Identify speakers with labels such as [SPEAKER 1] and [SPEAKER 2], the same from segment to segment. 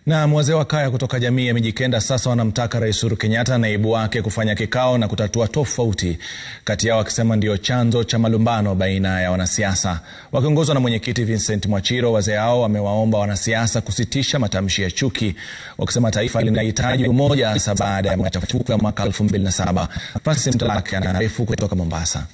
[SPEAKER 1] Na wazee wa kaya kutoka jamii ya Mijikenda sasa wanamtaka Rais Uhuru Kenyatta na naibu wake kufanya kikao na kutatua tofauti kati yao, wakisema ndio chanzo cha malumbano baina ya wanasiasa. Wakiongozwa na mwenyekiti Vincent Mwachiro, wazee hao wamewaomba wanasiasa kusitisha matamshi ya chuki, wakisema taifa linahitaji umoja, hasa baada ya machafuko ya mwaka 2007. Francis Mtalaki anaarifu kutoka Mombasa.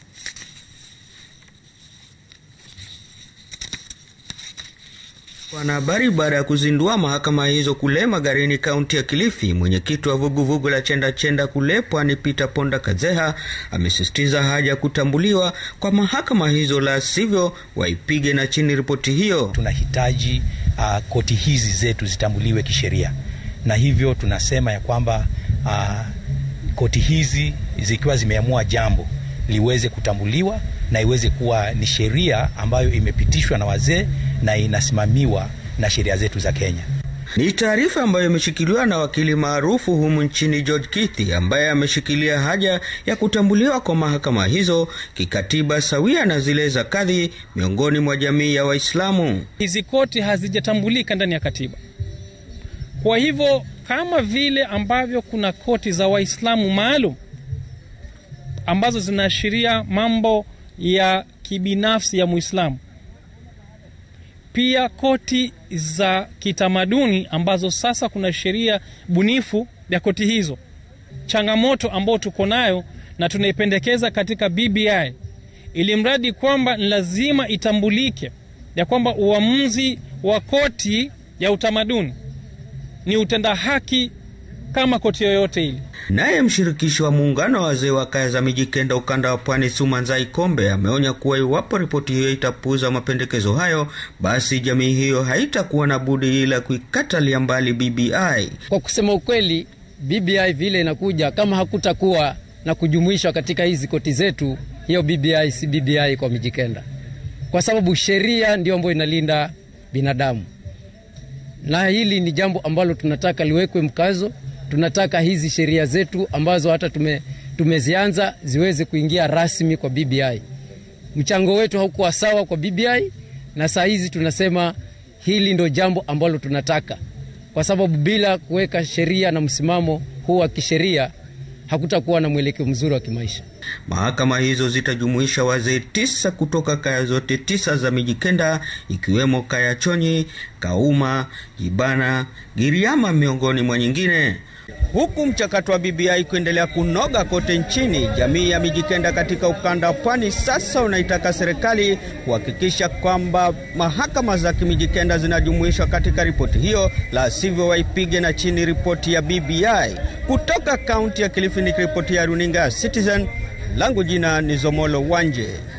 [SPEAKER 2] Wanahabari baada ya kuzindua mahakama hizo kule Magarini, kaunti ya Kilifi, mwenyekiti wa vuguvugu la Chenda Chenda kule Pwani, Peter Ponda Kazeha, amesisitiza haja ya kutambuliwa kwa mahakama hizo, la sivyo waipige na chini ripoti hiyo.
[SPEAKER 3] Tunahitaji uh, koti hizi zetu zitambuliwe kisheria, na hivyo tunasema ya kwamba uh, koti hizi zikiwa zimeamua jambo liweze kutambuliwa na iweze kuwa ni sheria ambayo imepitishwa na wazee na inasimamiwa na sheria zetu za Kenya.
[SPEAKER 2] Ni taarifa ambayo imeshikiliwa na wakili maarufu humu nchini George Kithi, ambaye ameshikilia haja ya kutambuliwa kwa mahakama hizo kikatiba sawia na zile za kadhi miongoni mwa jamii ya Waislamu.
[SPEAKER 4] Hizi koti hazijatambulika ndani ya katiba. Kwa hivyo kama vile ambavyo kuna koti za Waislamu maalum ambazo zinaashiria mambo ya kibinafsi ya Muislamu, pia koti za kitamaduni ambazo sasa kuna sheria bunifu ya koti hizo. Changamoto ambayo tuko nayo na tunaipendekeza katika BBI, ili mradi kwamba ni lazima itambulike ya kwamba uamuzi wa koti ya utamaduni ni utenda haki kama koti yoyote ile.
[SPEAKER 2] Naye mshirikishi wa muungano wa wazee wa kaya za Mijikenda ukanda wa Pwani, Sumanzai Kombe, ameonya kuwa iwapo ripoti hiyo itapuuza mapendekezo hayo, basi jamii hiyo haitakuwa na budi ila kuikatalia mbali BBI.
[SPEAKER 5] Kwa kusema ukweli, BBI vile inakuja, kama hakutakuwa na kujumuishwa katika hizi koti zetu, hiyo BBI si BBI kwa Mijikenda, kwa sababu sheria ndio ambayo inalinda binadamu, na hili ni jambo ambalo tunataka liwekwe mkazo tunataka hizi sheria zetu ambazo hata tume, tumezianza ziweze kuingia rasmi kwa BBI. Mchango wetu haukuwa sawa kwa BBI, na saa hizi tunasema hili ndo jambo ambalo tunataka, kwa sababu bila kuweka sheria na msimamo huu wa kisheria hakutakuwa na mwelekeo mzuri wa kimaisha.
[SPEAKER 2] Mahakama hizo zitajumuisha wazee tisa kutoka kaya zote tisa za Mijikenda, ikiwemo kaya Chonyi, Kauma, Jibana, Giriama miongoni mwa nyingine. Huku mchakato wa BBI kuendelea kunoga kote nchini, jamii ya Mijikenda katika ukanda wa Pwani sasa unaitaka serikali kuhakikisha kwamba mahakama za Kimijikenda zinajumuishwa katika ripoti hiyo, la sivyo waipige na chini ripoti ya BBI. Kutoka kaunti ya Kilifi nikiripotia runinga ya Citizen, langu jina ni Zomolo Wanje.